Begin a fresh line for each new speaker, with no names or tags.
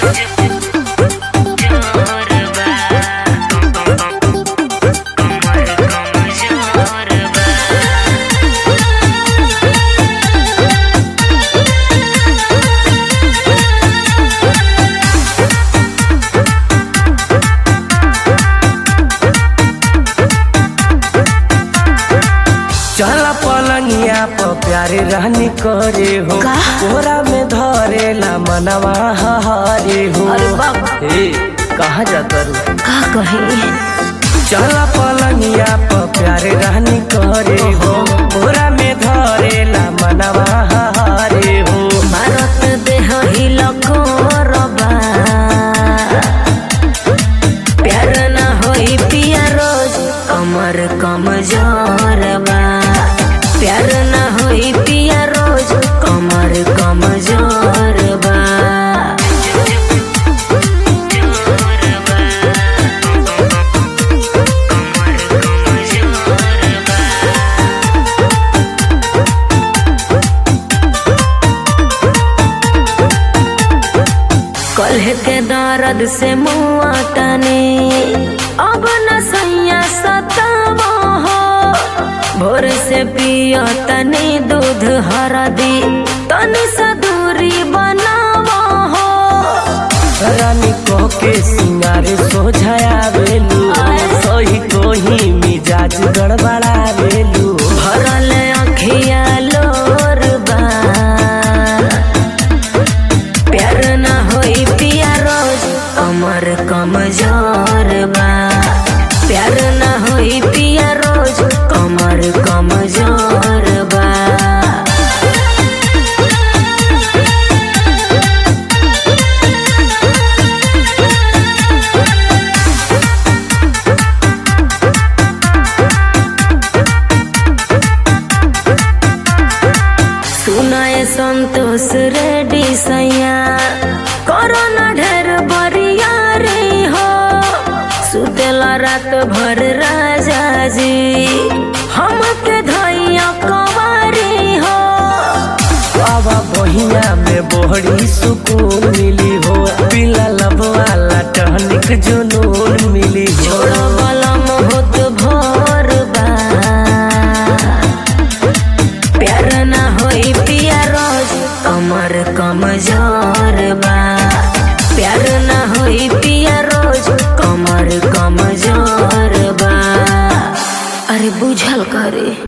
चला पलंगिया पर प्यारे रहनी करे हो
का?
कोरा में धरेला मनवा हरे हो
अरे बाप।
ए कहाँ जाता रू
का कही
चला पलंगिया पर प्यारे रहनी करे हो कोरा में धरेला मनवा हरे हो
भारत देह हिल कोरबा प्यार न होई पिया रोज कमर कमजोर बा प्यार न होई पिया रोज कमर कमजोर बा कलह के दर्द से मुआ तने अब न सैया सतावा हो भोर से पियो तने दूध हरदी तनी सा दूरी बनावा हो
रानी कह के सिंगारे सोझाया बेलू सही कोही मिजाज गड़बड़ा बेलू
भरल अखिया लोर बा प्यार न होई पिया रोज कमर कमजोर बा प्यार न होई पिया रोज कमर कमजोर बा सुनाए संतोष रेडी सैया कोरोना ढेर बरिया रे हो सुतेला रात भर राजा जी हमके धैया कवारी हो
बाबा बहिया में बोहड़ी सुकून मिली हो पीला लब वाला टहनिक जुनून मिली हो
छोड़ो बलम होत भोर बा प्यार न होई पिया रोज कमर कमजोर बा प्यार न होई पिया रोज कमर कमजोर बा अरे बुझल करे